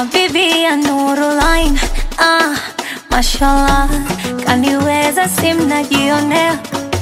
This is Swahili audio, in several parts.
Habibi ya Nurulain, ah, mashallah, kaniweza simnajionea,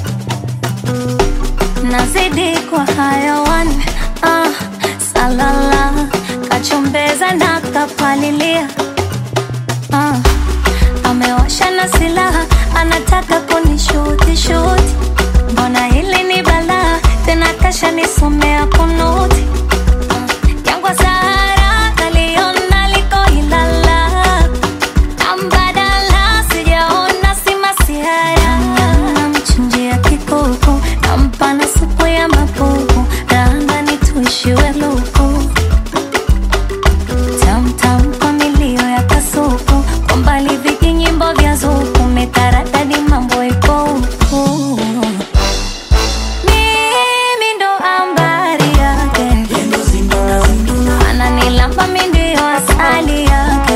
nazidi kwa hayawan, ah, salala, kachombeza na kapalilia, ah, amewasha na silaha, anataka kunishuti shuti, mbona hili ni balaa, tena kasha nisomea kunuti Jangwa Sahara kaliona liko Ilala, ambadala sijaona si masihara. Namchinjia kikuku, nampa na supu ya mapupu, ranga nituishiwe luku tamtam kwa milio ya kasuku, kwa mbali vijinyimbo vya zuku, metaradadi mambo iko huku. Mimi ndo ambari yake ananilamba mi ndio asali yake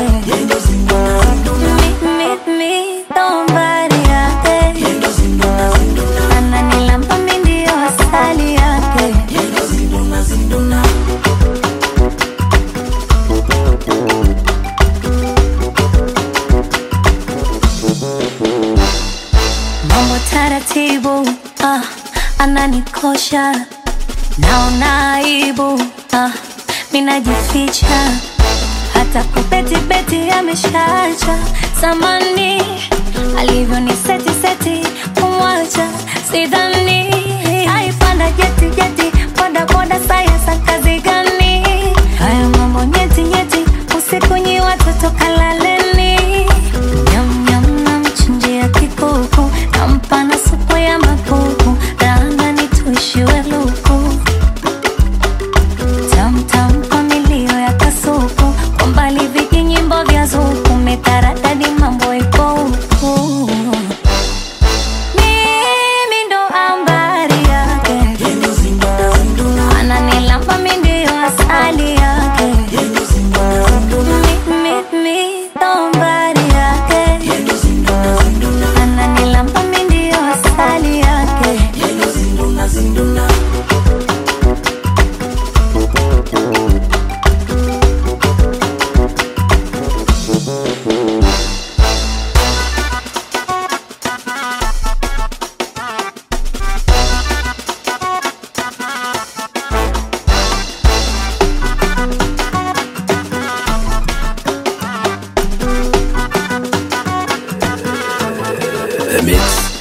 Mi- mi- mi ndo mbari yake ananilamba mi ndio asali yake mambo taratibu ah, ananikosha naona aibu ah, minajificha hata kupetipeti ameshacha samani alivyo ni seti seti kumwacha sidhani aipanda jeti jeti boda boda sayasa kazi gani haya mambo nyeti nyeti usiku nyi watoto kalaleni nyam nyam namchinjia kikuku nampa na supu ya mapupu ranga nituishiwe luku tamtam kwa milio ya kasuku kwa mbali vijinyimbo vya zuku metaradadi mambo iko huku mimi ndo ambari yake ananilamba mi ndio asali yake Mi- mi- mi ndo mbari yake ananilamba mi ndio asali yake The Mix.